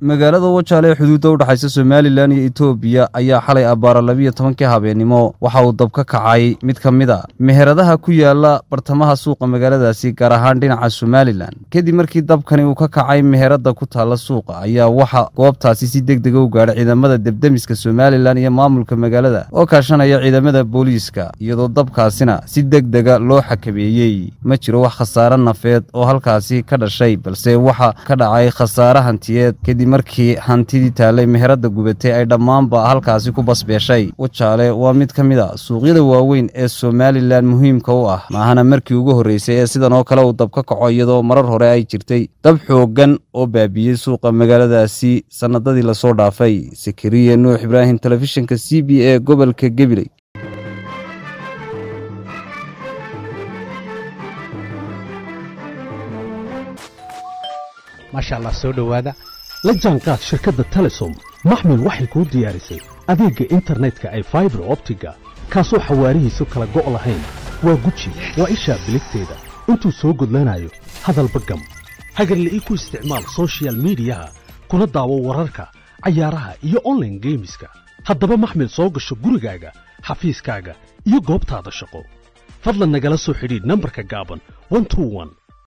magaalada wajaale ee xuduudda u dhexaysa somalilan iyo etoobiya ayaa xalay abbaara labiyo tobankii habeennimo waxa uu dab ka kacay mid ka mid a meheradaha ku yaala bartamaha suuqa magaaladaasi gaar ahaan dhinaca somalilan kadib markii dabkani uu ka kacay meherada ku taalla suuqa ayaa waxa goobtaasi si deg dega u gaadhay ciidamada debdemiska somalilan iyo maamulka magaalada oo kaashanaya ciidamada booliiska iyadoo dabkaasina si deg dega loo xakameeyey ma jiro wax khasaare nafeed oo halkaasi ka dhashay balse waxa ka dhacay khasaare hantiyeed kadib markii hantidii taallay meherada gubatay ay dhammaanba halkaasi ku basbeeshay wajaale waa mid ka mid a suuqyada waaweyn ee somalilan muhiimka u ah maahana markii ugu horreysay ee sidan oo kale uu dab ka kaco iyadoo marar hore ay jirtay dab xooggan oo baabiyey suuqa magaaladaasi sannadadii lasoo dhaafay sakariya nuux ibraahim telefishinka c b e gobolka gabiley maasha allah soo dhowaada la jaanqaad shirkadda telesom maxmil waxay kuu diyaarisay adeegga internetka ay faibar optiga kaasoo xawaarihiisu kala go' lahayn waa guji waa ishaa biligteeda intuu soo gudlanayo hadalba gam hagarla'ii ku isticmaal sochial midiyaha kuna daawo wararka cayaaraha iyo onlaine geemiska haddaba maxmil soo gasho gurigaaga xafiiskaaga iyo goobtaada shaqo fadlan nagala soo xidhiidh nambarka gaaban